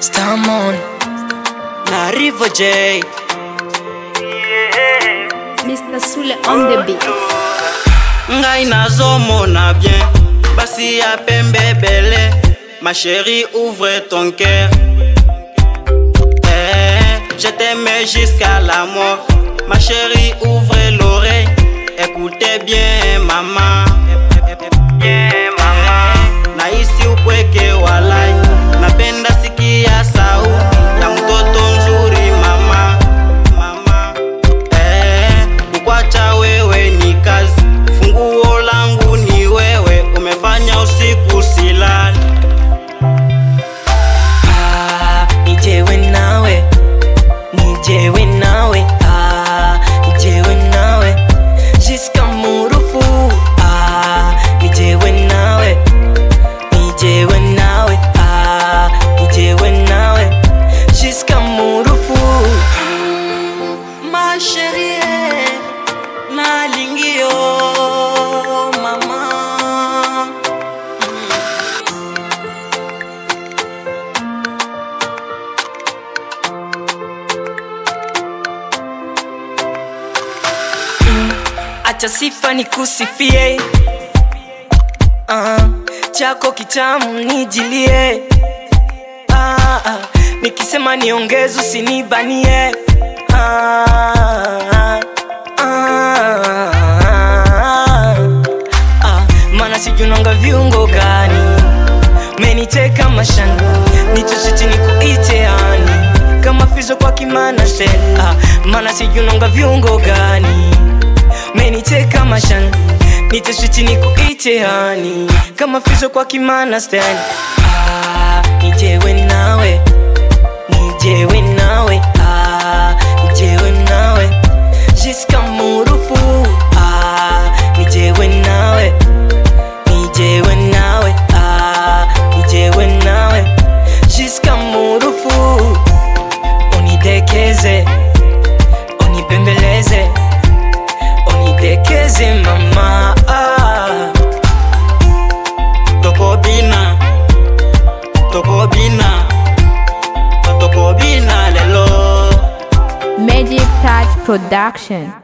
Stamon na Rivo J Mr. Sule on the beat. ngai nazomona bien basi ya pembe bele ma chérie ouvre ton cœur eh, je t'aime jusqu'à la mort ma chérie ouvre l'oreille écoutez bien maman bien mama nahisi upweke walai napenda sikia sauti ya mtoto nzuri mama mama eh, kukwacha wewe ni kazi funguo langu ni wewe umefanya usiku silali ah, nijewe nawe nijewe nawe ah, nijewe nawe jiska murufu ah, nijewe nawe nijewe nawe ah, nijewe nawe jiska murufu ma chérie nalingi yo mama acha sifa nikusifie uh, chako kitamu nijilie uh, uh, nikisema niongeze usinibanie uh, uh, uh, mana sijunanga viungo gani meniteka mashani nitusiti nikuite yani kama fizo kwa kimana sel uh, mana sijunanga viungo gani meniteka mashani nitusiti nikuite yani kama fizo kwa kimana sel ah, nijewe nawe nijewe nawe ah, nijewe nawe jiska murufu ah, nijewe nawe nijewe nawe ah, nijewe nawe jiska murufu unidekeze unipembeleze unidekeze mama ah. tokobina tokobina tokobina lelo Magic Touch Production.